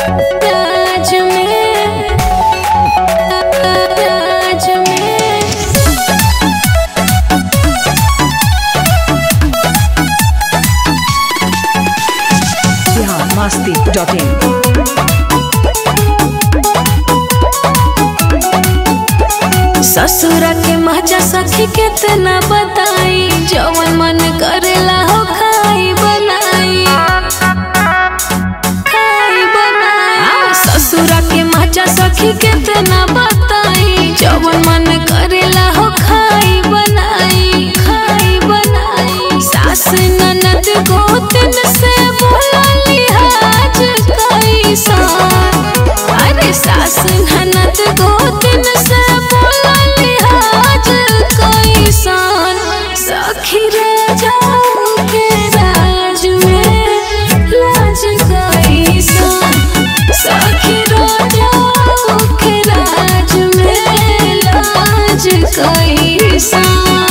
राज में राज में बिहार मस्ती dot in ससुरा के मजा सखी कितना बताई जवन मन करेला हो खाई बनाई खाई बनाई ससुरा के मजा सखी कितना बताई जवन मन करेला हो खाई बनाई खाई बनाई सास ननद गोतन से बोला लिहाज कैसा अरे सास ननद गोतन से बोला लिहाज कैसन सखी रे जाऊ के राज में लाज कैसन सखी रे जाऊ के राज में लाज कैसन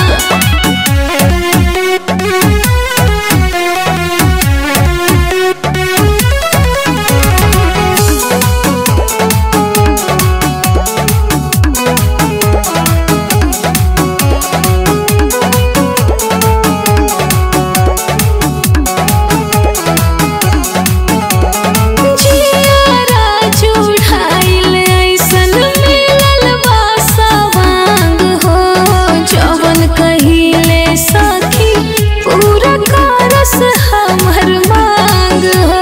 जियारा चुड़ाइल ऐसन मिलल बा सवांग हो जवन कहिले सखी पूरा करस हमर मांग हो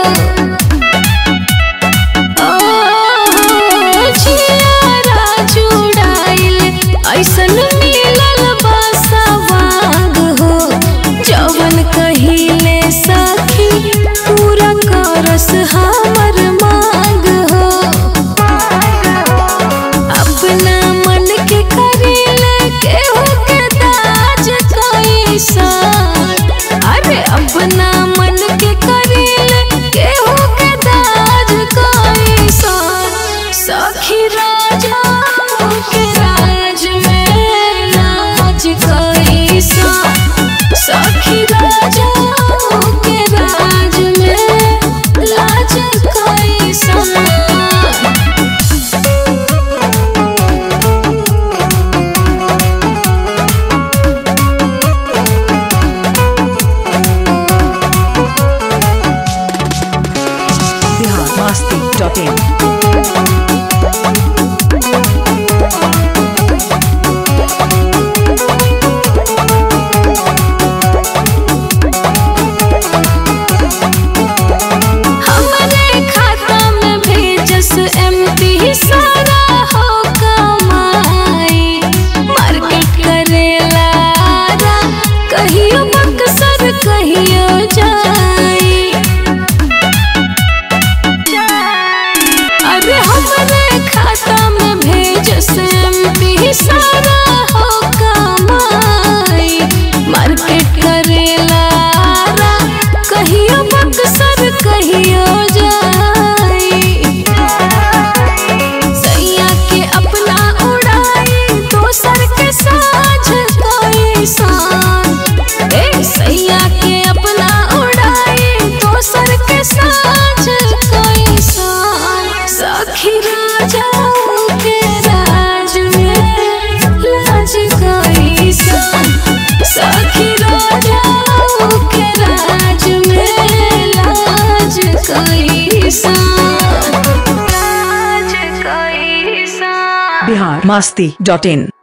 ओ जियारा चुड़ाइल ऐसन मिलल बा सवांग हो जवन कहिले सखी पूरा करस हमर मांग हो अपना मन के करेले केहू के दाज कैसन अरे अपना मन के करेले केहू के दाज कैसन सखी राजा के राज में नाच कैसन सखी राजा के राज में लाज कैसन बिहार मस्ती डॉट इन हमरे खाता में भेजस एमपी सारा हो कमाई मार्केट करेला रा, कहियो बक्सर कहियो जाई अरे हमरे खाता में भेजस एमपी सारा हो कमाई मार्केट करेला रा, कहियो बक्सर कहियो जाई सैया के अपना उड़ाई दोसर के साझ कैसन ए सैया के अपना उड़ाई दोसर के साझ कैसन सखी राजा के राज में लाज कैसन सखी राजा के राज में लाज कैसन लाज कैसन बिहार मस्ती डॉट इन